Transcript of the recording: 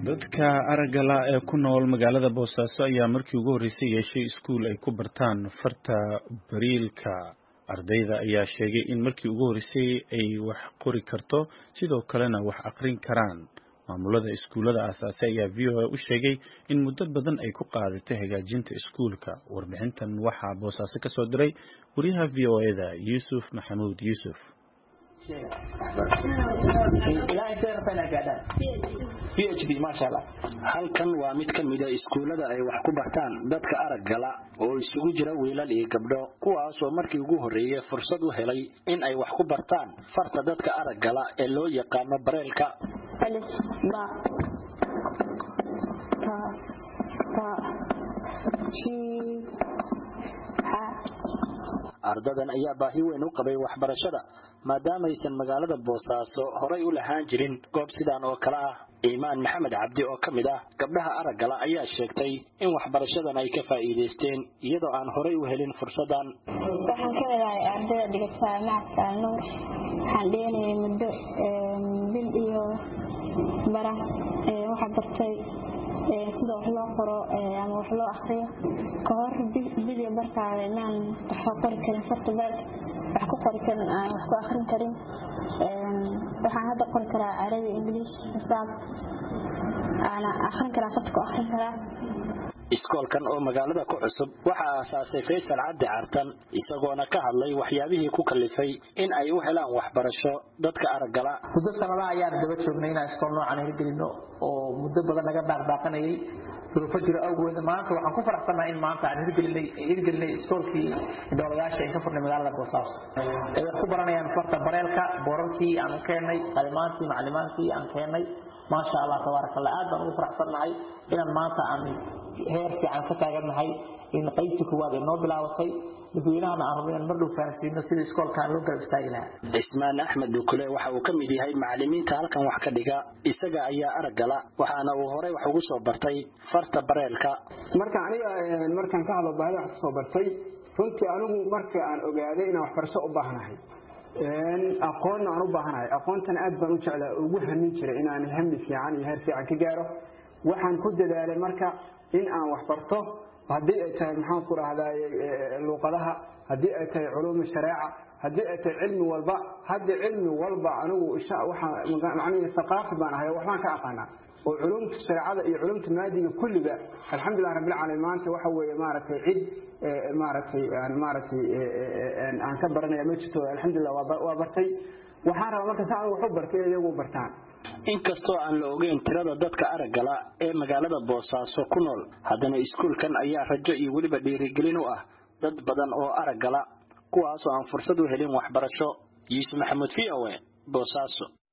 dadka aragala ee ku nool magaalada boosaaso ayaa markii ugu horreysay yeeshay iskuul ay ku bartaan farta bariilka ardayda ayaa sheegay in markii ugu horreysay ay wax qori karto sidoo kalena wax aqrin karaan maamulada iskuullada aasaasay ayaa v o a u sheegay in muddo badan ay ku qaadatay hagaajinta iskuulka warbixintan waxaa boosaaso ka soo diray wariyaha v o e da yuusuf maxamuud yuusuf halkan waa mid ka mida iskuullada ay wax ku bartaan dadka araggala oo isugu jira wiilal iyo gabdho kuwaasoo markii ugu horreeyey fursad u helay in ay wax ku bartaan farta dadka araggala ee loo yaqaano bareelka ardadan ayaa baahi weyn u qabay waxbarashada maadaamaysan magaalada boosaaso horay u lahaan jirin goob sidaan oo kale ah iimaan maxamed cabdi oo ka mid ah gabdhaha araggala ayaa sheegtay in waxbarashadan ay ka faa'iidaysteen iyadoo aan horay u helin fursadan waxaan ka wadahay ardayda dhigata macadka alnuur waxaan dheenayay muddo bil iyo bara waxaa bartay sida wax loo qoro ama wax loo akriyo ka hor biliyo barkaaga inaan wax qori karin farta beel wax ku qori karin aan wax ku akrin karin waxaan hadda qori karaa carabi ingiliish xisaab aana akrin karaa farta ku akrin karaa iskoolkan oo magaalada ku cusub waxaa aasaasay faysal cabdi cartan isagoona ka hadlay waxyaabihii ku kalifay in ay u helaan waxbarasho dadka araggala muddo sanadaha ayaan daba joognay inaan iskool noocan hirgelino oo muddo badan naga dhaaqdaaqanayay duruufo jiro awgeed maanta waxaan ku faraxsannahay in maanta aan hirgelinay hirgelinay iskoolkii dowladayaasha aan ka furnay magaalada boosaaso ay wax ku baranayaan farta bareelka boorarkii aan keennay qalimaantii maclimaantii aan keennay maasha allah tabaaraka allah aad baan ugu faraxsannahay inaan maanta aan heer fiican ka taagannahay in qaybtii koowaad ay noo bilaabatay dadweynahana aan rabno inaan mar dhow fahansiino sidii iskoolkaan loo garab istaagi lahaa cismaan axmed dukule waxa uu ka mid yahay macallimiinta halkan wax ka dhiga isaga ayaa araggala waxaana uu horey wax ugu soo bartay farta bareelka marka aniga markaan ka hadlo baahida wax kusoo bartay runtii anigu marka aan ogaaday inaan waxbarasho u baahnahay aqoonna aan u baahanahay aqoontan aad baan u jeclaa ugu hamin jiray inaan hami fiican iyo heer fiican ka gaaro waxaan ku dadaalay marka in aan wax barto haddii ay tahay maxaan ku rahdaa luuqadaha haddii ay tahay culuuma shareeca haddii ay tahay cilmi walba hadda cilmi walba anigu macnihi thaqaafi baan ahay waxbaan ka aqaanaa oo culumta shareecada iyo culumta maadiga kulliga alxamdulilah rabbil caalamiin maanta waxa weeye maaragtay cid maaragtay maaragtay aan ka baranaya ma jirto alxamdulilah waa bartay waxaan rabaa marka saa wax u bartay in iyagu bartaan inkastoo aan la ogeyn tirada dadka araggala ee magaalada boosaaso ku nool haddana iskuulkan ayaa rajo iyo weliba dhiirigelin u ah dad badan oo araggala kuwaasoo aan fursad u helin waxbarasho yuusuf maxamuud v o e boosaaso